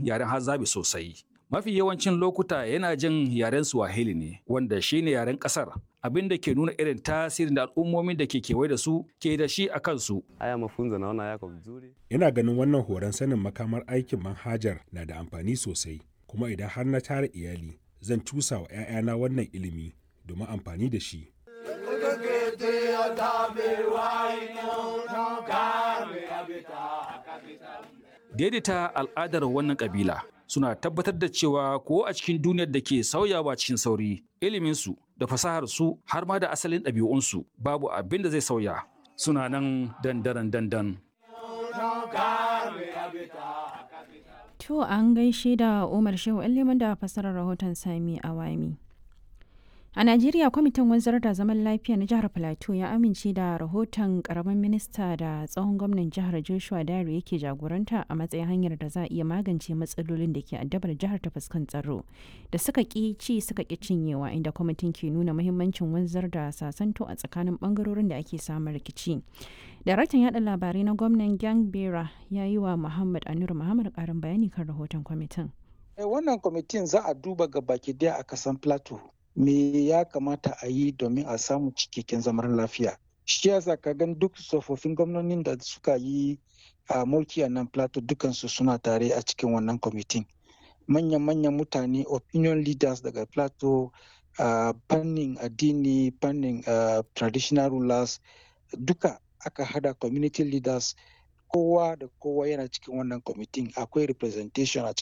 yaren Hazabi sosai. Mafi yawancin lokuta yana jin yaren Swahili ne, wanda shine yaren kasar, abin da ke nuna irin tasirin da al'ummomin da ke kewaye da su ke da shi a kansu. Haya mafunzo naona yako vizuri. Ina ganin wannan horon sanin makamar aikin manhajar na da amfani sosai, kuma idan har na tara iyali, zan cusa wa 'ya'yana wannan ilimi domin amfani da shi. Daidaita al'adar wannan kabila suna tabbatar da cewa ko a cikin duniyar da ke sauyawa cikin sauri, iliminsu da fasaharsu har ma da asalin ɗabi'unsu babu abin da zai sauya. Suna nan dandaran dandan. To an gaishe da Umar Shehu liman da fasarar rahoton Sami Awami. A Najeriya kwamitin wanzar da zaman lafiya na jihar Plateau ya amince da rahoton karamin minista da tsohon gwamnan jihar Joshua Dare yake jagoranta a matsayin hanyar da za a iya magance matsalolin da ke addabar jihar ta fuskan tsaro da suka ki ci suka ki cinyewa inda kwamitin ke nuna muhimmancin wanzar da sasanto a tsakanin bangarorin da ake samun rikici. Daraktan yada labarai na gwamnan Gang Bera ya yi wa Muhammad Anur Muhammad karin bayani kan rahoton kwamitin. Wannan kwamitin za a duba ga baki daya a kasan Plateau. me ya kamata a yi domin a samu cikakken zaman lafiya shi yasa ka gan duk tsofaffin gwamnonin da suka yi a mulki a nan plateau dukansu suna tare a cikin wannan kwamitin manyan-manyan mutane opinion leaders daga plateau uh, fannin addini fannin uh, traditional rulers duka aka hada community leaders kowa da kowa yana cikin wannan kwamitin akwai representation a